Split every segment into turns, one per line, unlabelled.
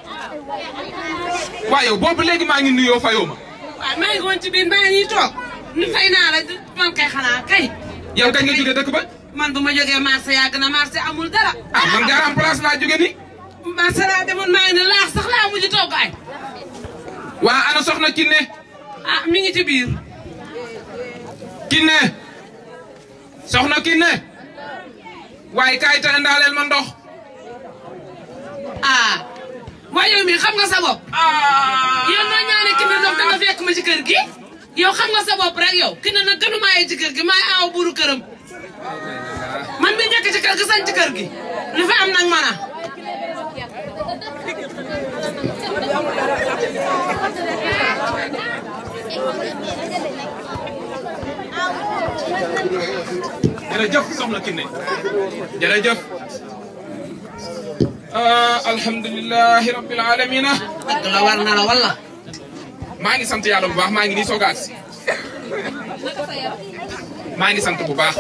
waaw yow boobu léegi maa ngi nuyoo fayoo ma
waaw maa ngi woon ci biir maa ngi toog ni fay naa la man kay xanaa kay.
yow kañ nga jóge dëkk ba
man bu ma jógee marché yàgg na marché amul dara.
ah man garam place laa jóge ni
marché laa demoon maa ngi ne laax sax laa mujj togg ay.
waa ana soxna Kiné
ah mi ngi ci biir.
Kiné soxna Kiné waaye kaay ta indaaleel ma ndox
ah waaye yow mii xam nga sa bopp. yow noo ñaane ki ne ndox danga fekk ma ci kër gi. yow xam nga sa bopp rek yow ki ne nag gënu maa yi ci kër gi maay aaw buuru këram. man mi njëkk ci kër gi sañ ci kër gi. li fi am nag man a.
jërëjëf soxna Kiné jërëjëf ah alhamdulilahi rabbil alamina
dëgg la war na la walla.
maa ngi sant yàlla bu baax maa ngi nii soog a agsi maa ngi sant bu baax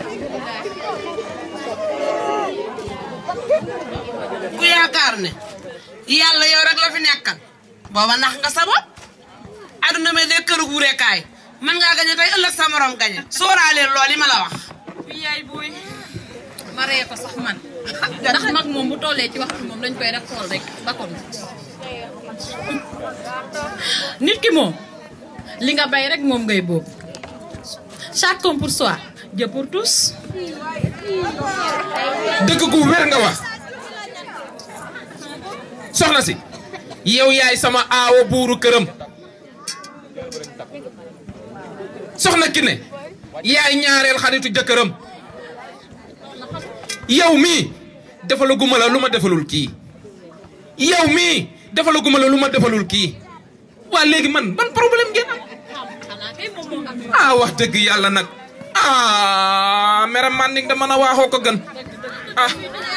ku yaakaar ne yàlla yow rek la fi nekkal booba nax nga sa bopp aduna me de këru wuurekaay mën ngaa gañe tey ëllëg sa morom gañe sóoraaleel loolu li ma la wax
yaay booy ma ree ko sax man ndax mag moom bu tollee ci waxtu moom dañ koy def xool rek ba kon nit ki moom li nga bay rek moom ngay boobu chacun pour soi Dieu pour tous
dëgg gu wér nga wax soxna si yow yaay sama aawo buuru këram soxna Kiné yaay ñaareel xaritu jëkkëram yow mii defalaguma la lu ma defalul kii yow mii defalaguma la lu ma defalul kii waa léegi man ban problème ngeen am
xanaa kay moom moo am
ah wax dëgg yàlla nag ah mere man da mën a waaxoo ko gën ah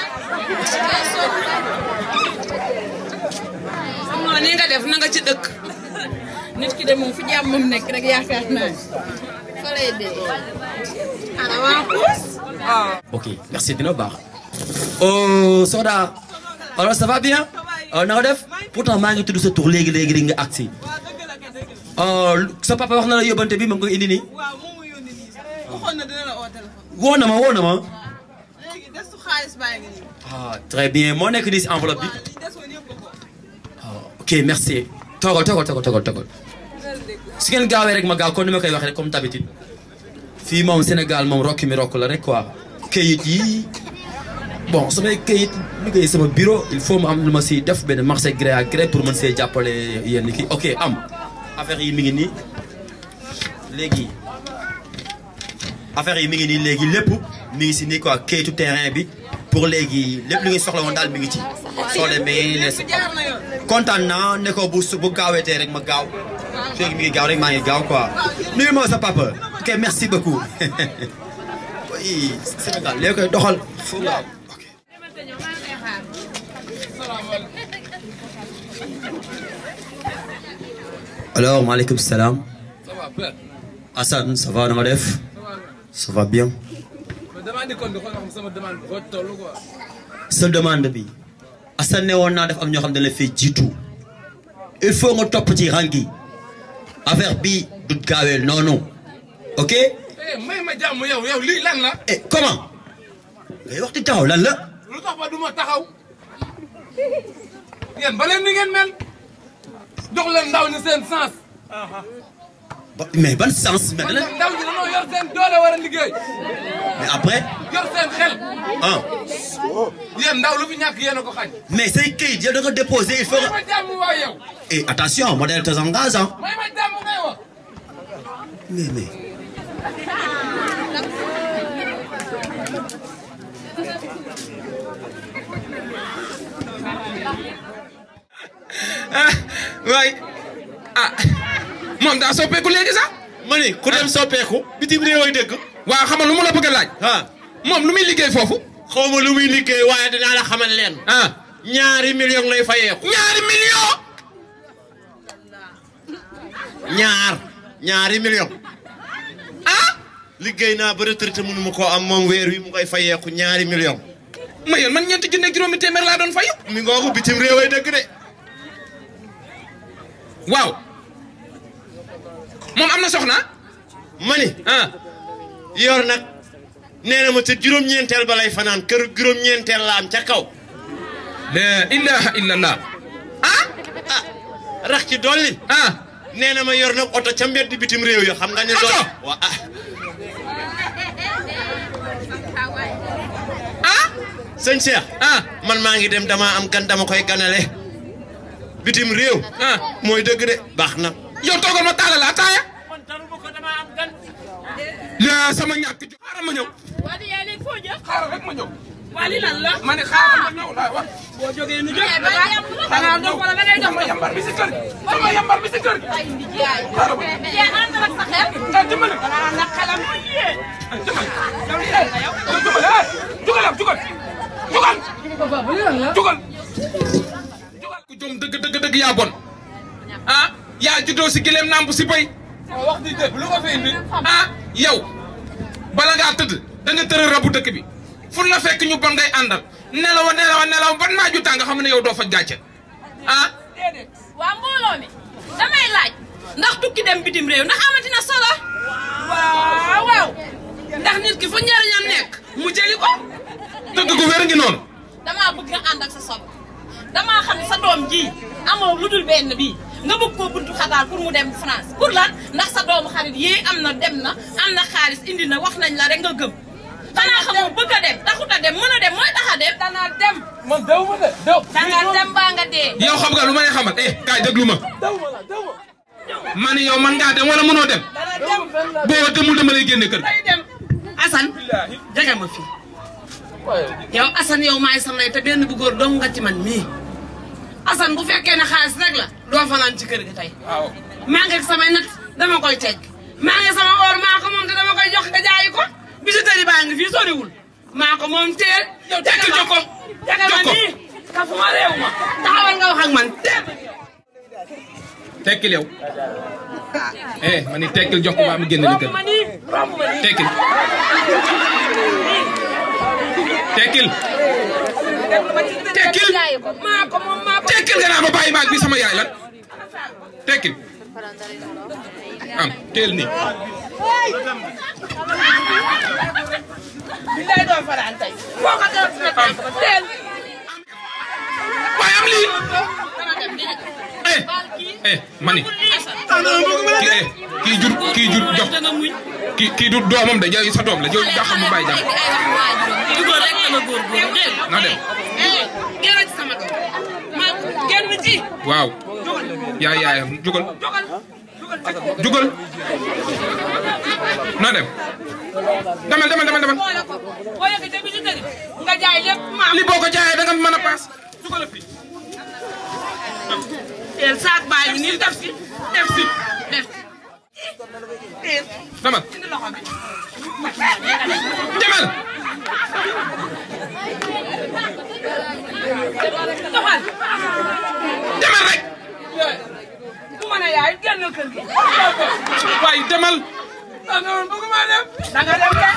xam nga ni nga def na nga ci dëkk
nit ki de moom fu jàmm moom nekk rek yaakaar naa fa lay dee
ana waa puus
ok merci dina baax. oh Soda alors ça va bien. na nga def pourtant maa ngi tudd sa tur léegi léegi léegi nga agsi. sa papa wax na la yóbbante bi ma ngi koy indi nii.
waaw moom mu yónni nii sax waxoon na dina la oo téléphone
woo na ma woo na ma.
léegi desu xaalis baa ngi nii
ah très bien moo nekk nii si enveloppe bi.
li desoon yëpp ko
ok merci. toogal toogal toogal toogal toogal. su ngeen gaawee rek ma gaaw kon ni ma koy waxee rek comme d'habitude. fii moom Sénégal moom rokki mi rokk la rek quoi. kayit yi bon samay kayit liggéey sama bureau il faut mu am lu ma si def benn marché gré à gré pour mën see jàppale yenn kii ok am affaire yi mi ngi nii léegi affaire yi mi ngi nii léegi lépp mi ngi si nii quoi kayitu terrain bi pour léegi lépp lu ngi soxla woon daal mi ngi ci soo demee ne sa
jaar na yoon
kontaan naa ne ko bu su bu gaawetee rek ma gaaw léegi mi ngi gaaw rek maa ngi gaaw quoi nuyu ma sa papa ok merci beaucoup oui Sénégal léegi koy doxal fu gaaw ok alors maaleykum salaam Assane ça va na nga def ça va bien sa demande bi Assane ne woon naa def am ñoo xam ne la fay jiitu il faut nga topp ci rang yi affaire bi du gaawee noonu ok
eh may ma jàmm yow yow lii lan la
eh comment ngay wax di taxaw lan la
lu tax ba du ma taxaw yéen ba leen ni ngeen mel jox leen ndaw ñi seen sens
Ba- mais ban sens mais
man
lan
nag ndaw ñi dañoo yor seen doole war a liggéey
mais après
yor seen xel
ah
yéen ndaw lu fi ñàkk yéen a ko xañ
mais say këyit yow da nga déposé il faut
may
nga
ma jàmm waay yow
et attention modèle te engage ah
may ma jàmm ngay wax
mais mais
waay ah moom daa soppeeku léegi sax
ma ni ku dem soppeeku bitim réew ay dëkk
waaw xam nga lu mu la bëgg a laaj
ah
moom lu muy liggéey foofu
xaw ma lu muy liggéey waaye dinaa la xamal leen
ah
ñaari million lay fayeeku
ñaari million
ñaar ñaari million
ah
liggéey naa ba retraité mënu ma koo am moom weer wi mu koy fayeeku ñaari million
ma yéen man ñeenti junne ak juróomi téeméer laa doon fayu
mi ngoogu bitim réew ay dëkk de
waaw moom am na soxna
ma ni
ah
yor nag nee na ma ca juróom-ñeenteel ba lay fanaan kër juróom-ñeenteel la am ca kaw
la ilaha illallah ah
ah rax ci dolli
ah
nee na ma yor nag oto ca mbedd bitim réew ya xam nga ne doon
Oto?
waa ah
ah
sëñ Cheikh
ah
man maa ngi dem dama am gan dama koy ganale bitim réew
ah
mooy dëgg de baax na
yow toogal ma taalal la ataaya la sama ñàkk ju xaaral ma ñëw
waa di yaay léegi foo jëm.
xaaral rek ma ñëw
waa li lan la.
ma ne xaaral ma ñëw laa wax
boo jógee nu jóg.
ba yàpp la.
xanaa dox wala da ngay dox
sama yambar bi si kër gi sama yambar bi si kër gi
ay ndi jaay.
xaaral ma
yaa ànd ak sa xel.
ah dimbali
xanaa nag xelam.
ah dimbali yow li eh yow dimbali eh jugal yow jugal jugal jugal jugal ku jom dëgg dëgg dëgg yaa bon ah yaa juddoo si gileem namp si béy wax di dëgg lu ko fi indi ah yow bala ngaa tëdd da nga tëral rabu dëkk bi fu la fekk ñu bon ngay àndal nelaw nelaw nelaw ban maa ju tàng nga xam ne yow doo faj gàcce ah
waa mbooloo mi damay laaj ndax tukki dem bitim réew ndax amati na solo.
waaw waaw. ndax nit ki fu njëriñam nekk. mu jëli ko.
dëgg gu wér ngi noonu
damaa bëgg nga ànd ak sa sob damaa xam ne sa doom ji amoo lu dul benn bii nga bëgg koo buntu xataal pour mu dem France pour lan ndax sa doomu xarit yii am na dem na am na xaalis indi na wax nañ la rek nga gëm xanaa xamoo bëgg a dem taxut a dem mën a dem mooy tax a dem
dana dem.
man dew ma de dew
danga dem baa nga dee
yow xam nga lu ma lay xamal eh kaay déglu ma ma ne yow man ngaa dem wala mënoo dem
dana dem.
boo demul dama lay génne kër gi
day dem. Assane. jege ma fii. yow Assane yow maay samay te benn bu góor dong nga ci man mii. Assane bu fekkee ne xaalis rek la doo fanaan ci kër gi tey.
waaw
maa ngi ak samay nat dama koy teg maa ngi sama or maa ko moom te dama koy jox nga jaayi ko bijouterie baa ngi fii soriwul maa ko moom teel. yow
tekkil jox ko
jagal ma
jox ko.
nii kafuma réew ma taxawal nga wax ak man teel.
tekkil yow eh ma ni tekkil jox ko ba mu génne la kër
romb ma nii romb ma nii.
tekkil tekkil tekkil
maa ko moom maa ko.
tekkil nga naa ma bàyyi maag bi sama yaay lan tekkil am teel nii
billaay doo faraan tey. foo ko def na tànk ba teel.
waaye am lii
dana dem di
eh eh ma ni kii eh kii jur kii jur jox
danga muñ
kii kii du doomam de yow sa doom la yow jaaxal mu bàyyi jàmm
ay wax waajuram dugal rek dana góorgóorlu dégg nga
na dem
eh génn ci sama doom. maa génn ci.
waaw yaay yaayam jugal
jogal.
jugal na dem demal demal demal demal
boole ko boo yeggee ca bijouterie nga jaay lépp maa
li boo ko jaayee da nga mën a paas jugal fi
teel saak baa ngi nii def si def si def teel
demal
indi loxo bi.
demal
doxal.
demal rek
bu ma nee yaay génnal kër gi.
waaye demal
ah non bëgguma dem. da nga dem de.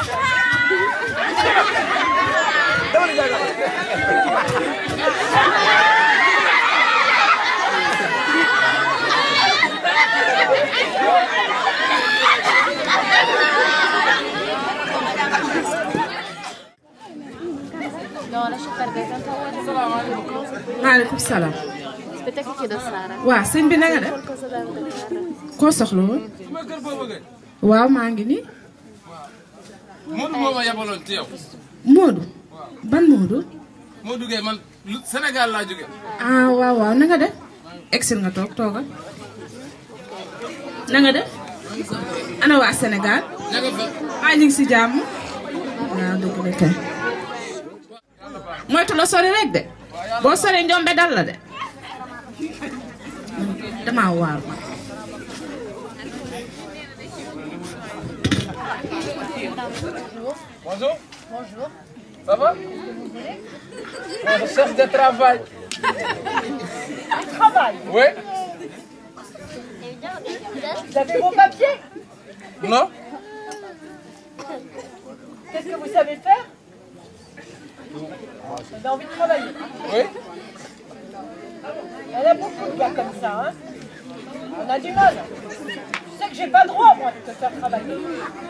Non, lascia perdere, tanto ho di
maaleykum salaam.
Aspetta che chiedo a Sara.
waaw sëñ bi na nga def.
Qualcosa da ordinare.
koo soxla woon. waaw maa ngi nii.
Modou moo ma yabaloon ci yow.
Moodu. ban Moodu.
moo duggee man lu Sénégal laa jóge
ah waaw waaw na nga def. exil nga toog toogal. na nga def. ana waa Sénégal.
ña nga fa.
ah ñu ngi si jàmm. waaw dëgg la kay. moytu la sori rek de. boo sori njombe dal la de. damaa waar ma.
Bonjour. Bonjour. Ça va On recherche de travail.
Travail.
Oui
Vous avez vos papiers
Non
Qu'est-ce que vous savez faire Vous avez envie de travailler
Oui
Il y en a beaucoup de gars comme ça. Hein
On a du mal. Tu sais que j'ai pas le droit, moi, de te faire travailler.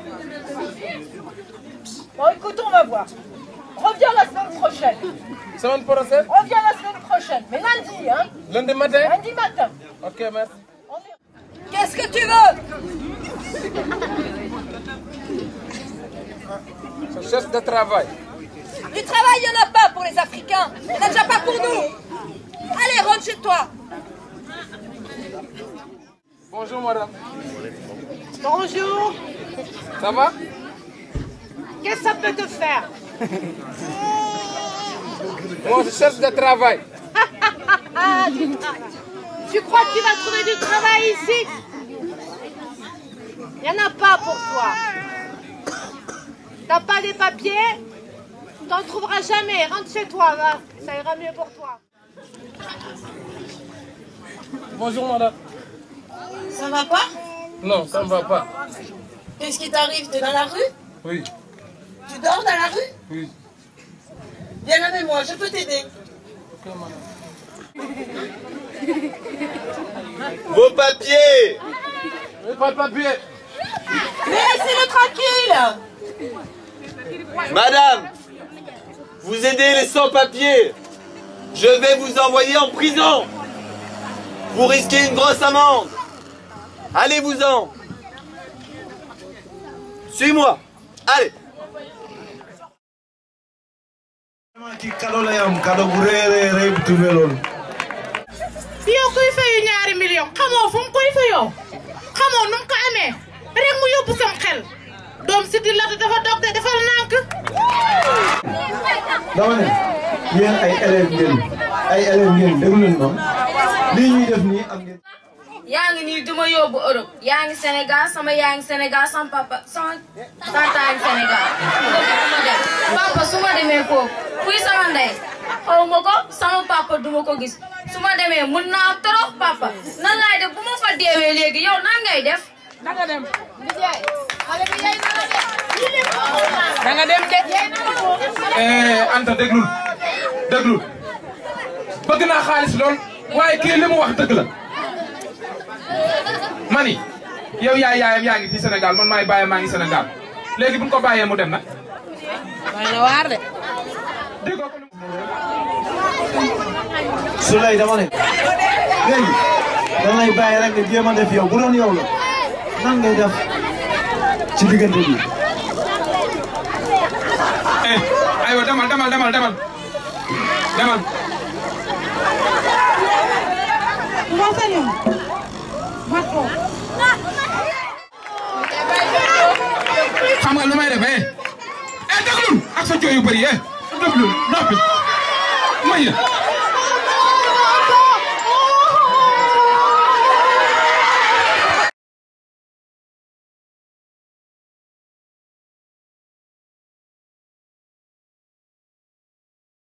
Bon, écoute, on va voir. Reviens la semaine prochaine.
Semaine prochaine
Reviens la semaine prochaine. Mais lundi, hein
Lundi matin
Lundi matin.
Ok, merci.
Qu'est-ce que tu veux
Je cherche de travail.
Du travail, il n'y en a pas pour les Africains. Il n'y en a déjà pas pour nous. Allez, rentre chez toi.
Bonjour, madame.
Bonjour.
Ça va
Qu'est-ce que ça peut te faire
Moi, je cherche de travail.
Ah, du travail. Tu crois que tu vas trouver du travail ici Il n'y en a pas pour toi. T'as pas les papiers T'en trouveras jamais. Rentre chez toi, va. Ça ira mieux pour toi.
Bonjour, madame.
Ça va pas
Non, ça ne va pas.
Qu'est-ce qui t'arrive T'es dans la rue
Oui,
Tu dors dans la rue
oui.
Viens avec moi, je peux t'aider.
Ok, madame.
Vos papiers
Oui, pas de papier.
Mais laissez-le tranquille
Madame, vous aidez les sans-papiers. Je vais vous envoyer en prison. Vous risquez une grosse amende. Allez-vous-en. Suis-moi. Allez.
ci kado la yam kado bu rëy rëy rëy bu tuddee loolu.
yow kuy fayu ñaari million xamoo fu mu koy fayoo xamoo nu mu ko amee rek mu yóbbu sam xel doom si di lata dafa dog de defal nànk
dama ne yéen ay élèves ngeen ay élèves ngeen déglu leen ma lii ñuy def nii am ngeen.
yaa ngi nii duma yóbbu Europe yaa ngi Sénégal sama yaa ngi Sénégal sama papa sama tante yaa ngi Sénégal ma dem papa su ma demee foofu kuy sama ndey xaw ma ko sama papa duma ko gis su ma demee mun naa trop papa nan laay def bu ma fa deewee léegi yow nan ngay def
danga dem liggéey xale bi yey na la de
da nga dem de.
eh Anta déglul déglul bëgg naa xaalis lool waaye kii li mu wax dëgg la mani yow yaay yaayam yaa ngi fii Sénégal man maay bàyyam maa ngi Sénégal léegi bu ñu ko bàyyee mu dem nag.
doy na waar de
Souley dama ne léegi da lay bàyyi rek nga jéem a def yow bu doon yow la nan ngay def ci diggante bi.
eh aywa demal demal demal demal demal.
moo sañoon ma toog
xam nga lu may def eh eh déglul ak sa coow yu bëri eh déglul noppi may